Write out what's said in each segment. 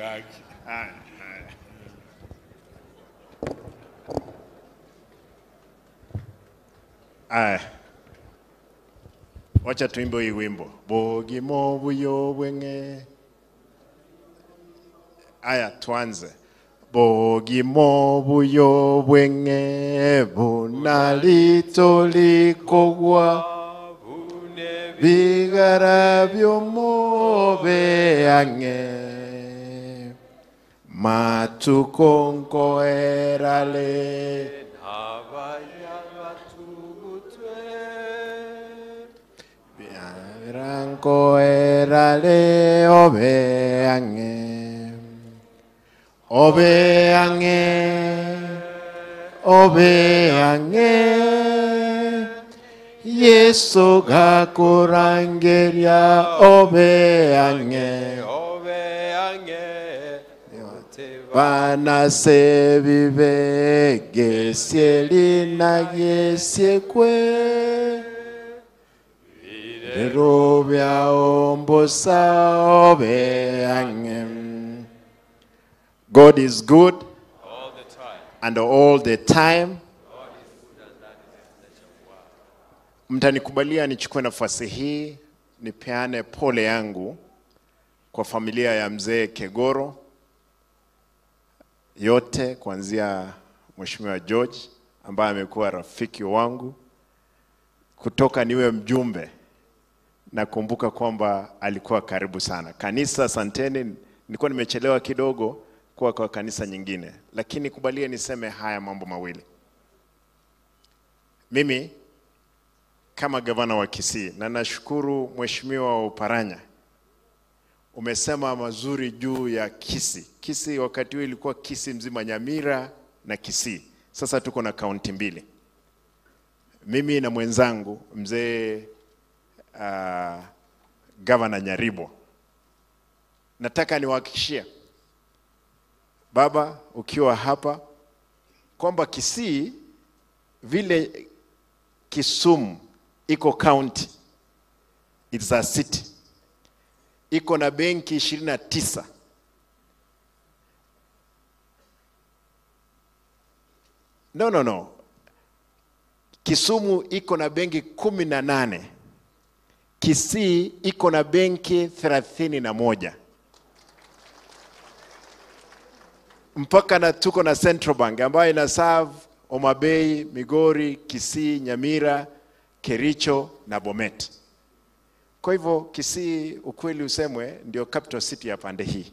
kaki. Haya, haya. Aya, wacha tuimbe hii wimbo bogimo buyo bwenge. Aya, tuanze bogimo buyo bwenge bunalitolikogwa bigara byomobeange matukonkoerale Rankoerale obeange obeange obeange Yesu gakurangeria obeange Bana se vive gesieli na gesiekwe Lero bya ombosa obeange God is good and all the time. Mtanikubalia nichukue nafasi hii nipeane pole yangu kwa familia ya mzee Kegoro yote, kuanzia Mheshimiwa George ambaye amekuwa rafiki wangu kutoka niwe mjumbe. Nakumbuka kwamba alikuwa karibu sana. Kanisa, asanteni, nilikuwa nimechelewa kidogo kuwa kwa kanisa nyingine, lakini kubalie niseme haya mambo mawili. Mimi kama gavana wa Kisii, na nashukuru Mheshimiwa Uparanya, umesema mazuri juu ya Kisii. Kisii wakati huo ilikuwa Kisii mzima, Nyamira na Kisii. Sasa tuko na kaunti mbili, mimi na mwenzangu mzee uh, gavana Nyaribo. Nataka niwahakikishie baba, ukiwa hapa kwamba Kisii vile Kisumu iko county, it's a city, iko na benki ishirini na tisa no, no, no. Kisumu iko na benki kumi na nane Kisii iko na benki thelathini na moja mpaka na tuko na Central Bank ambayo ina serve Homa Bay, Migori, Kisii, Nyamira, Kericho na Bomet. Kwa hivyo Kisii, ukweli usemwe, ndio capital city ya pande hii,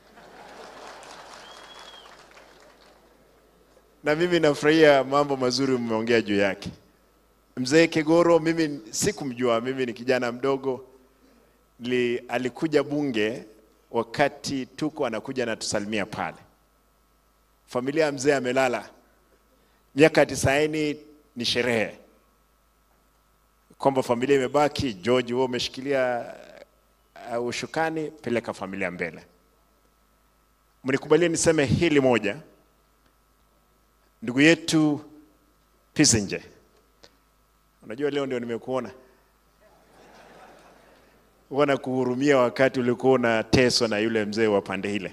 na mimi nafurahia mambo mazuri mmeongea juu yake. Mzee Kegoro, mimi sikumjua, mimi ni kijana mdogo. Li, alikuja bunge wakati tuko anakuja anatusalimia pale. Familia ya mzee amelala, miaka tisaini ni sherehe, kwamba familia imebaki. George, wewe umeshikilia uh, ushukani, peleka familia mbele. Mnikubalie niseme hili moja, ndugu yetu Pisinje, unajua leo ndio nimekuona huwa nakuhurumia wakati ulikuwa unateswa na yule mzee wa pande ile.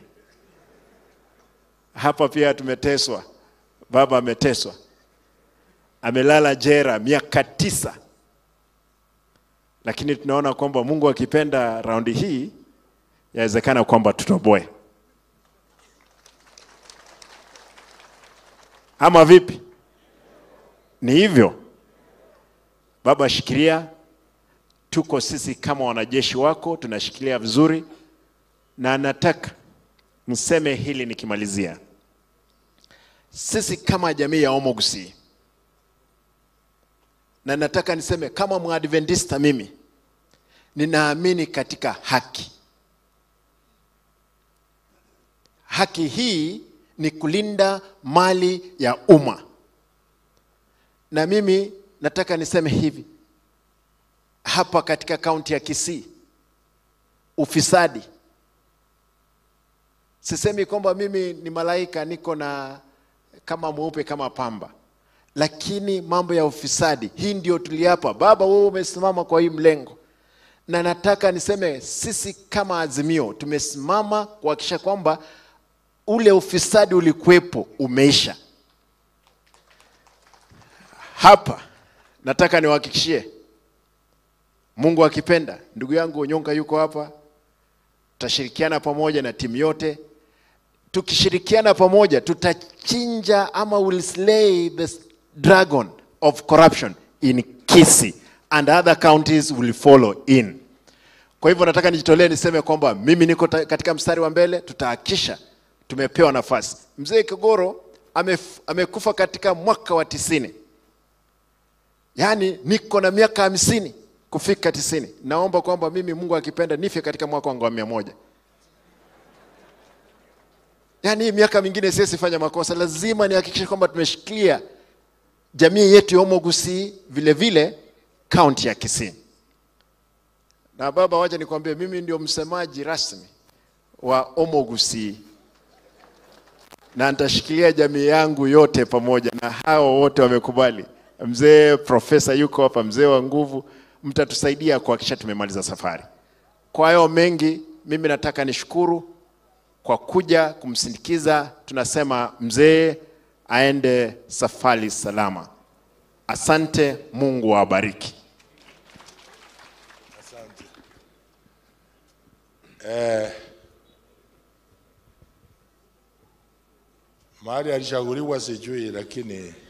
Hapa pia tumeteswa, baba ameteswa, amelala jera miaka tisa, lakini tunaona kwamba Mungu akipenda raundi hii yawezekana kwamba tutoboe, ama vipi? Ni hivyo baba, shikilia tuko sisi kama wanajeshi wako tunashikilia vizuri, na nataka mseme hili nikimalizia. Sisi kama jamii ya Omo Gusii, na nataka niseme kama Mwadventista, mimi ninaamini katika haki. Haki hii ni kulinda mali ya umma, na mimi nataka niseme hivi hapa katika kaunti ya Kisii, ufisadi, sisemi kwamba mimi ni malaika niko na kama mweupe kama pamba, lakini mambo ya ufisadi hii ndio tuliapa. Baba, wewe umesimama kwa hii mlengo, na nataka niseme sisi kama Azimio tumesimama kuhakikisha kwamba ule ufisadi ulikuwepo umeisha. Hapa nataka niwahakikishie, Mungu akipenda, ndugu yangu Onyonka yuko hapa, tutashirikiana pamoja na timu yote. Tukishirikiana pamoja, tutachinja ama will slay the dragon of corruption in Kisii and other counties will follow in. Kwa hivyo nataka nijitolee niseme kwamba mimi niko ta- katika mstari wa mbele, tutahakisha tumepewa nafasi. Mzee Kigoro amef, amekufa katika mwaka wa tisini, yaani niko na miaka hamsini kufika tisini. Naomba kwamba mimi Mungu akipenda nife katika mwaka wangu wa mia moja. Yaani hii miaka mingine siwezi fanya makosa, lazima nihakikishe kwamba tumeshikilia jamii yetu ya Omo Gusii, vile vile kaunti ya Kisii. Na baba, wacha nikwambie, mimi ndio msemaji rasmi wa Omo Gusii na nitashikilia jamii yangu yote pamoja na hao wote wamekubali. Mzee profesa yuko hapa, mzee wa nguvu, mtatusaidia kuhakikisha tumemaliza safari. Kwa hayo mengi, mimi nataka nishukuru kwa kuja kumsindikiza. Tunasema mzee aende safari salama. Asante, Mungu awabariki. Asante. Eh, mahali alichaguliwa sijui, lakini